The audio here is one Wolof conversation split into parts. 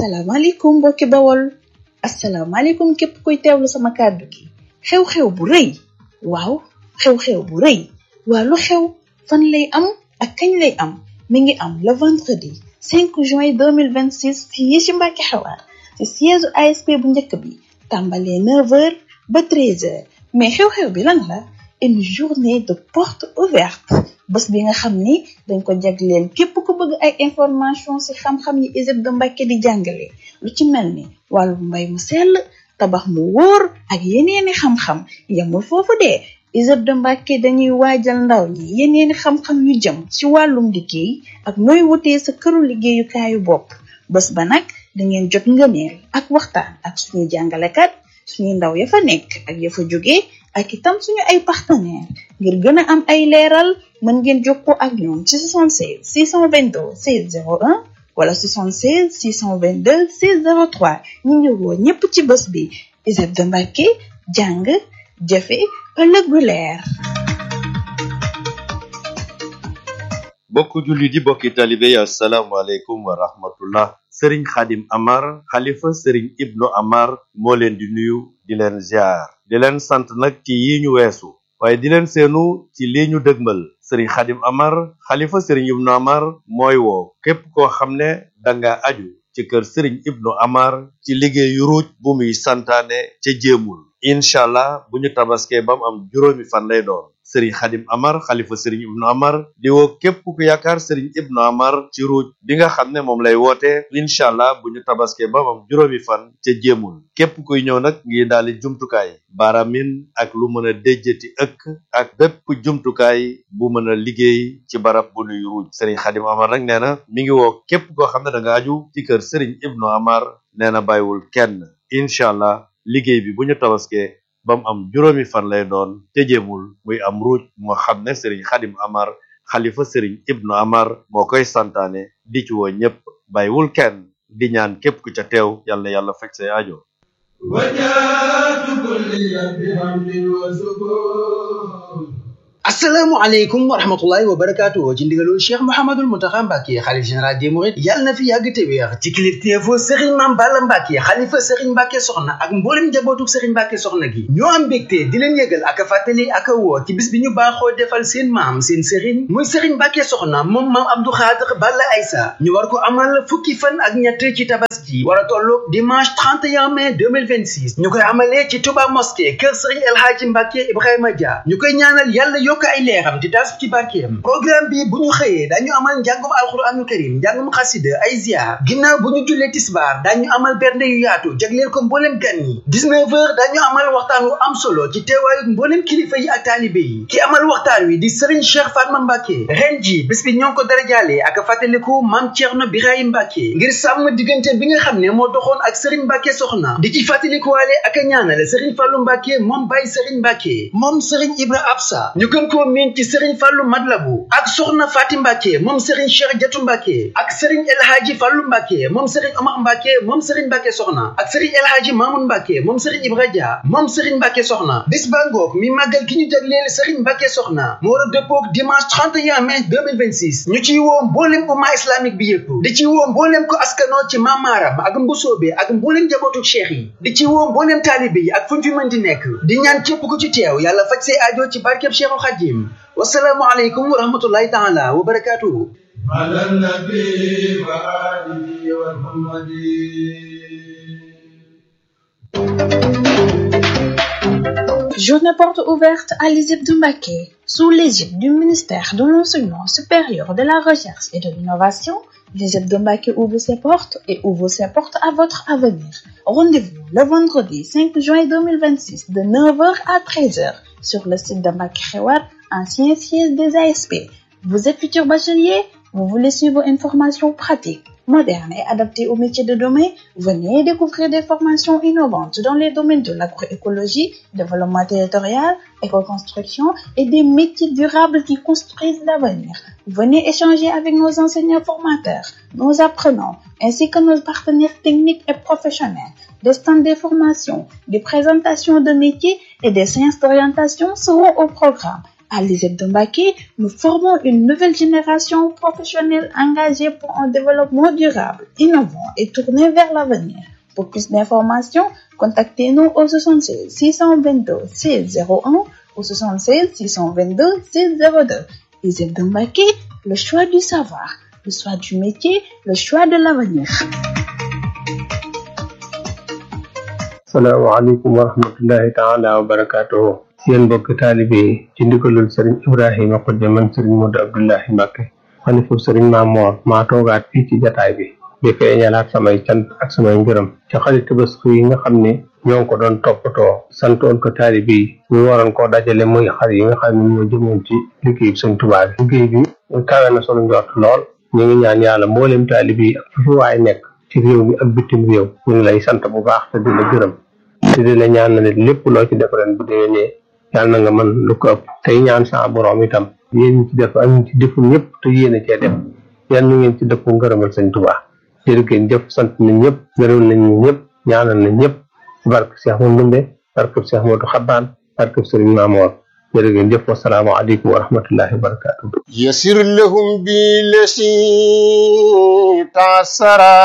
asalaamaaleykum mbokki bawol asalaamaaleykum képp kuy teewlu sama kàddu gi xew-xew bu rëy waaw xew-xew bu rëy waa lu xew fan lay am ak kañ lay am mi ngi am le vendredi 5 juin 2026 fii ci Mbàkke Xewar ci siège ASP bu njëkk bi tàmbalee 9h ba 13h mais xew-xew bi lan la une journée de porte ouverte bés bi nga xam ni dañ ko jagleel képp ku bëgg ay information ci xam-xam yi ISEP de Mbàkke di jàngale lu ci mel ni wàllu mbay mu sell tabax mu wóor ak yeneeni xam-xam yamul foofu de ISEP de Mbàkke dañuy waajal ndaw ñi yeneeni xam-xam yu jëm ci wàllum liggéey ak nooy wutee sa këru liggéeyukaayu bopp bés ba nag dangeen jot ngëneel ak waxtaan ak suñuy jàngalekat suñuy ndaw ya fa nekk ak ya fa jóge ak itam suñu ay partenaire ngir gën a am ay leeral mën ngeen jokkoo ak ñoom ci 76 622 16 01 wala 76 622 16 03 ñu ngi woo ñépp ci bés bi ISEP de Mbàkke jàng jëfe ëllëg bu leer bokku julli di bokki talibe yi asalaamaaleykum wa rahmatullah sëriñ xadim amar xalifa sëriñ ibnu amar moo leen di nuyu di leen ziar di leen sant nag ci yi ñu weesu waaye di leen seenu ci lii ñu dëgmal sëriñ xadim amar xalifa sëriñ ibnu amar mooy woo képp koo xam ne danga aju ci kër sëriñ ibnu amar ci liggéeyu ruuj bu muy santaane ca jéemul incha allah bu ñu tabaskee ba mu am juróomi fan lay doon sëriñ xadim amar xalifa sëriñ ibnu amar di woo képp ku yaakaar sëriñ ibnu amar ci ruuj bi nga xam ne moom lay woote incha allah bu ñu tabaskee ba mu am juróomi fan ca jéemul képp kuy ñëw nag ngi daali jumtukaay baaramin ak lu mën a déjjati ëkk ak bépp jumtukaay bu mën a liggéey ci barab bu nuy ruuj sëriñ xadim amar nag nee na mi ngi woo képp koo xam ne da nga aju ci kër sëriñ ibnu amar nee na bàyyiwul kenn incha allah liggéey bi bu ñu tabaskee ba mu am juróomi fan lay doon te jéemul muy am ruuj moo xam ne sëriñ xadim amar xalifa sëriñ ibnu amar moo koy santaane di ci woo ñépp bàyyiwul kenn di ñaan képp ku ca teew yàlla na yàlla fekk say aajo وجاءت كل بحمد وسكون asalaamaaleykum wa rahmatullahi wa barakaatu ci ndigalul cheikh mouhamadul mountakha mbàkke xalif général des mourides yàlla na fi yàgg te wéex ci kilifteefu sëriñ maam balla mbàkke xalifa sëriñ mbàkke soxna ak mboolem njabootu sëriñ mbàkke soxna gi ñoo am mbégte di leen yëgal ak a fàttali ak a woo ci bis bi ñu baaxoo defal seen maam seen sëriñ muy sëriñ mbàkke soxna moom maam abdou xaadir balla aysa ñu war ko amal fukki fan ak ñett ci tabaski war a tolloog dimanche 31 mai 2026 ñu koy amalee ci touba mosquée kër sëriñ el hadji mbàkke ibrahima dia ñu koy ñaanal yàlla yokk ay leeram di tas ci barkeem programme bi bu ñu xëyee dañu amal njàngum alxuraanul karim njàngum xasida ay ziar ginnaaw bu ñu jullee tisbaar dañu amal bernde yu yaatu jagleel ko mbooleem gan yi 19 heures dañu amal waxtaan wu am solo ci teewaayu mbooleem kilifa yi ak taalibe yi ki amal waxtaan wi di Serigne Cheikh Fatma Mbacke ren ji bés bi ñoo ngi ko darajaale ak fàttaliku maam Thierno Birahim Mbacke ngir sàmm diggante bi nga xam ne moo doxoon ak Serigne Mbacke soxna di ci fàttalikuwaale ak a ñaanale Serigne Fallou Mbacke moom Baye Serigne Mbacke moom Serigne Ibra Absa ñu gën koo miin ci Serigne Fallou Madlabu ak Soxna Fatim Mbacke moom Serigne Cheikh Jatu Mbacke ak Serigne El Hadji Fallou Mbacke moom Serigne Omar Mbacke moom Serigne Mbacke Soxna ak Serigne El Hadji Mamoun Mbacke moom Serigne Ibra Dia moom Serigne Mbacke Soxna bis ba ngoog mi màggal ki ñu jagleel Serigne Mbacke Soxna mu war a dëppoog dimanche 31 mai 2026 ñu ciy woo mboolem umma islamique bi yëpp di ci woo mboolem ko askanoo ci Mamaram ak Mbusoobe ak mboolem njabootu cheikh yi di ci woo mboolem taalibe yi ak fu ñu fi mën di nekk di ñaan képp ku ci teew yàlla faj say aajo ci barkeb Cheikhul Khadim wasalaamu aleykum wa rahmatullahi taala wa barakatuhu على النبي وآله ومحمد Journée porte ouverte à l'ISEP de Mbacké, sous l'égide du ministère de l'Enseignement supérieur, de la Recherche et de l'Innovation. L'ISEP de Mbacké ouvre ses portes et ouvre ses portes à votre avenir. Rendez-vous le vendredi 5 juin 2026 de 9h à 13h sur le site de Mbacké Xewar, ancien siège des ASP. Vous êtes futur bachelier? Vous voulez suivre une formation pratique, moderne et adaptée aux métiers de demain? Venez découvrir des formations innovantes dans les domaines de l'agroécologie, développement territorial, éco-construction et des métiers durables qui construisent l'avenir. Venez échanger avec nos enseignants formateurs, nos apprenants, ainsi que nos partenaires techniques et professionnels. Des stands de formation, des présentations de métiers et des séances d'orientation seront au programme. À l'ISEP de Mbacké, nous formons une nouvelle génération professionnelle engagée pour un développement durable, innovant et tourné vers l'avenir. Pour plus d'informations, contactez-nous au 76 622 601 ou 76 622 602. ISEP de Mbacké, le choix du savoir, le choix du métier, le choix de l'avenir. salaamaaleykum wa rahmatullahi taala wa barakaatuhu yéen mbokk taalibe yi ci ndigalul sëriñ ibrahima xujja man sëriñ modu abdullahi mbàkke xalifu sëriñ maamoor maa toogaat fii ci jataay bi di feeñalaat samay cant ak samay ngërëm ci xarit tabaski yi nga xam ne ñoo ngi ko doon toppatoo santoon ko taalibe yi ñu waroon koo dajale muy xar yi nga xam ne ñoo jëmoon ci liggéey bi sëñ Tuubaa bi liggéey bi kawe na sunu njort lool ñu ngi ñaan yàlla mboolem taalibe yi ak fu fi waay nekk ci réew mi ak bitim réew ñu ngi lay sant bu baax te di la gërëm te di la ñaan na ne lépp loo ci def ren bu déwénee yàlla na nga mën lu ko ëpp tey ñaan sa borom itam yéen ñi ci def ak ñi ci deful ñëpp te yéen a cee def yàlla na ngeen ci dëpp ngërëmal sëñ Tuubaa jërëgéen jëf sant nañ ñëpp gërëm nañ ñëpp ñaanal nañ ñëpp ci barke Cheikh Mouhamadou Ndumbe barke Cheikh Modou Xabbaan barke Sëriñ Maamoor jërëgéen jëf wasalaamu aleykum wa rahmatullahi wa barakatuh يسر لهم بالذي تعسرا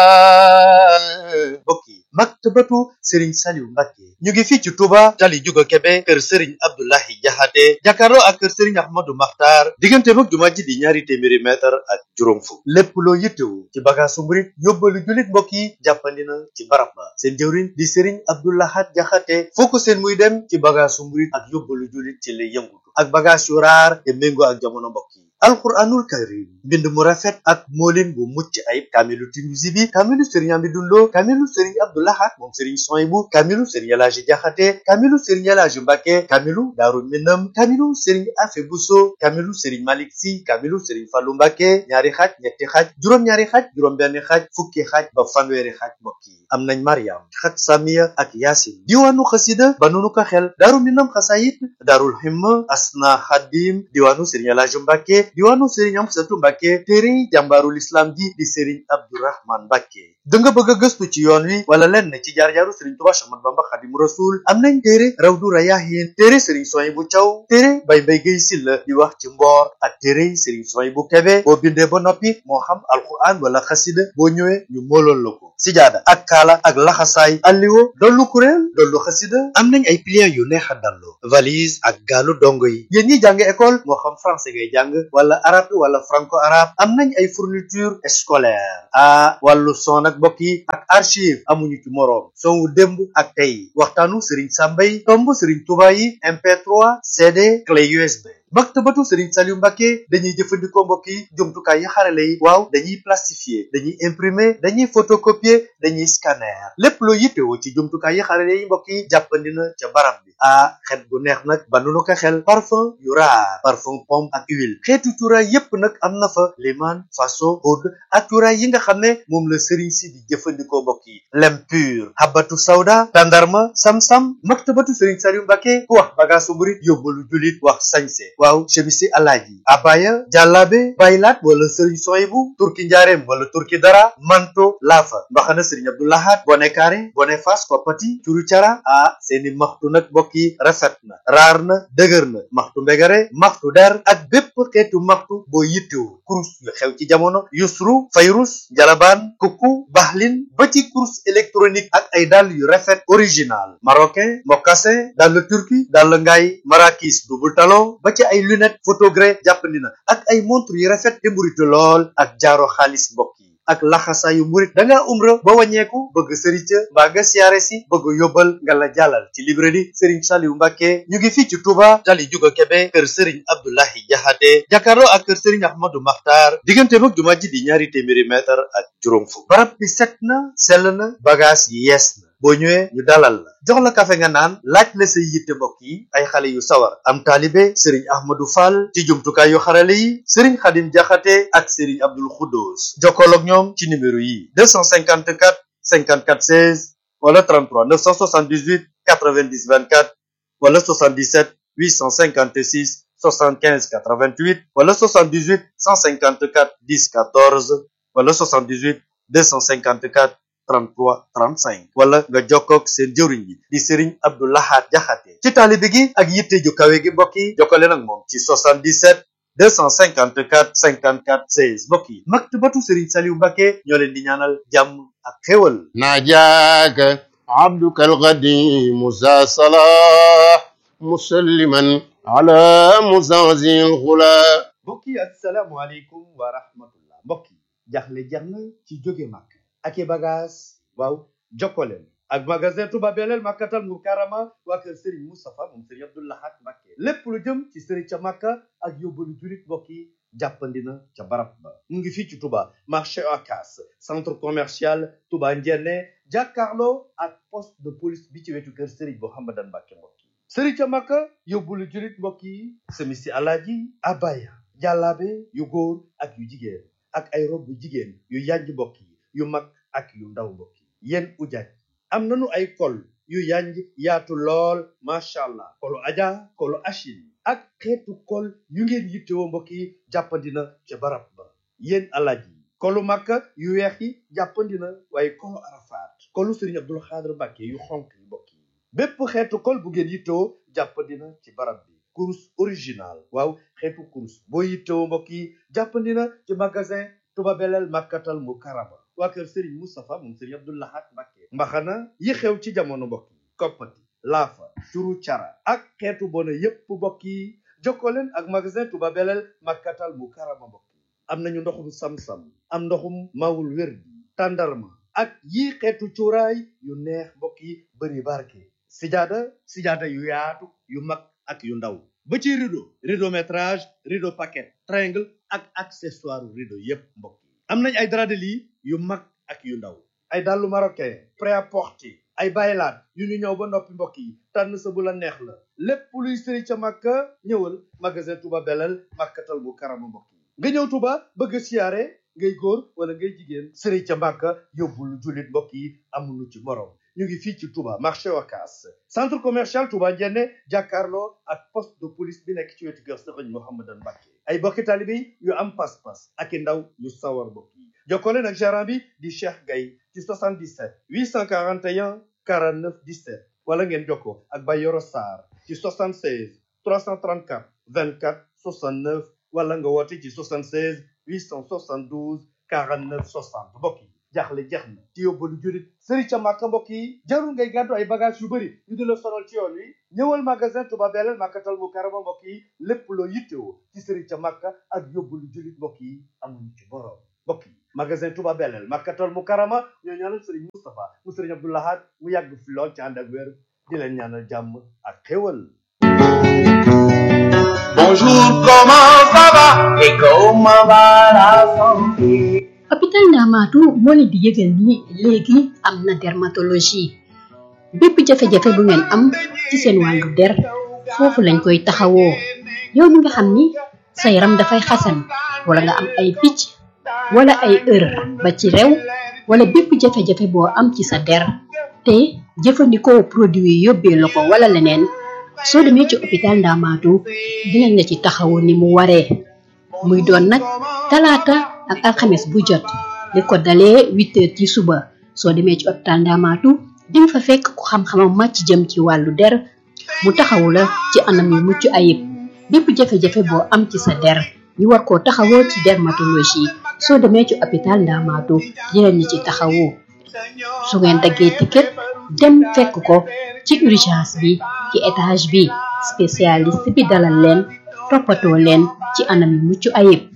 mbokk yi maktabatu sëriñ Saliou Mbacké ñu ngi fii ci Touba tali juga Kebe kër sëriñ Abdoulahi Jaxate jàkkaarloo ak kër sëriñ Ahmadou Makhtar diggante mag jumaa ji di ñaari téeméeri mètre ak juróom fukk lépp loo yittewu ci bagaasu murit yóbbalu jullit mbokk yi jàppandi na ci barab ba seen jëwriñ di sëriñ Abdoulahat Jaxate foo ko seen muy dem ci bagaasu murit ak yóbbalu jullit ci lay yëngutu ak bagaas yu raar te méngoo ak jamono mbokk yi alquranul karim mbind mu rafet ak moolin bu mucc ayib kaamilu Tinuusi bi kaamilu sëriñ Amidou Lo kaamilu sëriñ Abdoulahat moom sëriñ Soyibu kaamilu sëriñ Elaaji Jaxate kaamilu sëriñ Elaaji Mbàkke kaamilu Daaru Minam kaamilu sëriñ Afe Buso kaamilu sëriñ Malik Si kaamilu sëriñ Fallu Mbàkke ñaari xaaj ñetti xaaj juróom-ñaari xaaj juróom-benn xaaj fukki xaaj ba fanweeri xaaj mbokk yi am nañ Mariam xaj Samiya ak Yaasin diwaanu xasida ba nunu ko xel Daaru Minam xasayit Daarul Himma Asna Xadim diwaanu sëriñ Elaaji Mbàkke diwaanu sëriñ Amsatu Mbàkke téere jàmbaarul islam ji di sëriñ Abdourahman Mbàkke da nga bëgg a gëstu ci yoon wi wala lenn ci jaar-jaaru sëriñ Tuubaa Axmadu Bamba Xaadimu Rasuul am nañ téere Rawdu Rayaahiin téere sëriñ Suwaybu Caw téere Bay Mbay Gay Silla di wax ci mboor ak téere sëriñ Suwaybu Kebe boo bindee ba noppi moo xam alquran wala xasida boo ñëwee ñu moolool la ko sijaada ak kaala ak laxasaay alliwo dollu kuréel dollu xasida am nañ ay pliants yu neex a dallu valise ak gaalu dongo yi yéen ñi jàng école moo xam français ngay jàng wala arabe wala franco arabe am nañ ay fourniture scolaire ah wàllu son ak mbokk yi ak archive amuñu ci moroom son wu démb ak tey waxtaanu Serigne Samba yi tomb Serigne Touba yi MP3 CD clé USB. maktabatu Serigne Saliou Mbacké dañuy jëfandikoo mbokk yi jumtukaay yi xarale yi waaw dañuy plastifier dañuy imprimer dañuy photocopier dañuy scanner lépp loo yittewoo ci jumtukaay yi xarale yi mbokk yi jàppandi na ca barab bi ah xet bu neex nag ba nu ko xel parfum yu raar parfum pomme ak huile xeetu cuuraay yépp nag am na fa liman faso oud ak cuuraay yi nga xam ne moom la Serigne si di jëfandikoo mbokk yi lem pur habatu sawda tandarma sam-sam maktabatu Serigne Saliou Mbacké ku wax bagaasu murit yóbbalu julit wax sañse waaw chemisi alaaji abaya jàllaabe baylaat wala sëriñ soyibu turki njaareem wala turki dara manto laafa mbaxana sëriñ abdoulahat bone kaare bone fas koppati curu cara ah seeni maxtu nag mbokk yi rafet na raar na dëgër na maxtu mbegare maxtu der ak bépp xeetu maxtu boo yittewu kurus yu xew ci jamono yusru fayrus njalabaan kukku baxlin ba ci kurus électronique ak ay dàll yu rafet original marocain mocassin dàll turki dàll ngaay marakis double talon ba ci ay lunette photogré jàppandi na ak ay montre yu rafet te mburitu lool ak jaaro xaalis mbokk yi ak laxasaayu murit da ngaa umra ba wàññeeku bëgg sëriñ ca mbaa nga siyaare si bëgg yóbbal nga la jàllal ci librairie Serigne Saliou Mbacké ñu ngi fii ci Touba tali juga Kebe kër Serigne Abdoulahi Jaxate jàkkaarloo ak kër Serigne Ahmadou Makhtar diggante mag jumaa ji di ñaari téeméeri mètre ak juróom fukk barab bi set na sell na bagage yi yees na boo ñëwee ñu dalal la jox la kafe nga naan laaj la say yitte mbokk yi ay xale yu sawar am taalibe sëriñ ahmadou fall ci jumtukaay yu xarale yi sëriñ xadim jaxate ak sëriñ abdul xuddoos jokkool ak ñoom ci numéro yi 254 54 16 wala 33 978 90 24 wala 77 856 75 88 wala 78 154 10 14 wala 78 254 33 35 wala nga jokkoog seen jëwriñ bi di Serigne Abdou Lahad Jaxate ci taalibe gi ak yitte ju kawe gi mbokk yi jokkale nag moom ci 77 254 54 16 mbokk yi maktabatu Serigne Saliou Mbacké ñoo leen di ñaanal jàmm ak xéwal ناجاك عبدك القديم ذا صلاح مسلما على مزازي الغلا mbokk yi asalaamualeykum wa rahmatullah mbokk yi jaxle jeex na ci jóge màkk ak i bagage waaw jokkoleen ak magasin Touba Belel Makkatal Mukarrama waa kër Serigne Moustapha moom Serigne Abdou Lahad Mbacké lépp lu jëm ci Serigne ca Makka ak yóbbalu julit mbokk yi jàppandi na ca barab ba mu ngi fii ci Touba marché Ocass centre commercial Touba Ndiéné jàkkaarloo ak poste de police bi ci wetu kër Serigne Mouhamadan Mbacké mbokk yi Serigne ca Makka yóbbalu julit mbokk yi semisi alaaji abaya jàllaabe yu góor ak yu jigéen ak ay rob yu jigéen yu yanj mbokk yi yu mag ak yu ndaw mbokk yi yéen ujaaj am nanu ay kol yu yanj yaatu lool macha allah kolu aja kolu achil ak xeetu kol yu ngeen yittewoo mbokk yi jàppandina ca barab ba yéen alaaj yi kolu makka yu weex yi jàppandina waaye kolu arafaat kolu sëriñ abdul xaadir mbàkke yu xonk yi mbokk yi bépp xeetu kol bu ngeen yittewoo jàppandina ci barab bi kurus original waaw xeetu kurus boo yittewoo mbokk yi jàppandina ci magasin Touba Belel Makkatal Mukarrama waa kër Serigne Moustapha moom Serigne Abdou Lahad Mbacké mbaxana yi xew ci jamono mbokk yi koppati laafa turu cara ak xeetu bona yépp mbokk yi jokkoo leen ak magasin Touba Belel Makkatal Mukarrama mbokk yi am nañu ndoxum sam-sam am ndoxum mawul wér tàndarma ak yii xeetu cuuraay yu neex mbokk yi bëri barke sijaada sijaada yu yaatu yu mag ak yu ndaw ba ci rideau rideau métrage rideau paquet triangle ak accessoire rideau yépp mbokk yi am nañ ay drap de lit yu mag ak yu ndaw ay dàllu marocain prêt-à-porter ay baylaat yu ñu ñëw ba noppi mbokk yi tànn sa bu la neex la lépp luy sëri ca màkka ñëwal magasin Touba Belel Makkatal Mukarrama mbokk yi nga ñëw Touba bëgg a siyaare ngay góor wala ngay jigéen sëri ca màkka yóbbul jullit mbokk yi amuñu ci morom ñu ngi fii ci Touba marché Ocass centre commercial Touba Ndiéné jàkkaarloo ak poste de police bi nekk ci wetu kër Serigne Mouhamadan Mbacké ay bokki taalibe yu am pas-pas ak i ndaw yu sawar mbokk yi jokkoo leen ak gérant bi di Cheikh Gaye ci 77 841 49 17 wala ngeen jokkoo ak Bayoro Sarr ci 76 334 24 69 wala nga woote ci 76 872 49 60 mbokk yi jaaxle jeex na ci yóbbalu jurit sëri ca màkka mbokk yi jarul ngay gàddu ay bagage yu bëri ñu di la sonal ci yoon wi ñëwal magasin Touba Belel Makkatal Mukarrama mbokk yi lépp loo yittewoo ci sëri ca màkka ak yóbbalu jurit mbokk yi amuñu ci borom mbokk yi magasin Touba Belel Makkatal Mukarrama ñoo ñaanal sëriñ Moustapha mu sëriñ Abdou Lahad mu yàgg fi lool ci ànd ak wér di leen ñaanal jàmm ak xéwal Bonjour, comment ça va et comment va la santé hôpital Ndamatou moo leen di yëgal ni léegi am na dermatologie bépp jafe-jafe bu ngeen am ci seen wàllu der foofu lañ koy taxawoo yow mi nga xam ni sa yaram dafay xasan wala nga am ay picc wala ay ër ba ci rew wala bépp jafe-jafe boo am ci sa der te jëfandikoo produit yi yóbbee la ko wala leneen soo demee ci hôpital Ndamatou dinañ la ci taxawu ni mu waree muy doon nag talaata ak alxames bu jot li ko dalee huit heures ci suba soo demee ci hôpital Ndamatou di nga fa fekk ku xam-xamam màcc jëm ci wàllu der mu taxawu la ci anam yu mucc ayib bépp jafe-jafe boo am ci sa der ñu war koo taxawoo ci dermatologie soo demee ci hôpital Ndamatou dinañ la ci taxawu su ngeen daggee ticket dem fekk ko ci urgence bi ci étage bi spécialiste bi dalal leen toppatoo leen ci anam yu mucc ayib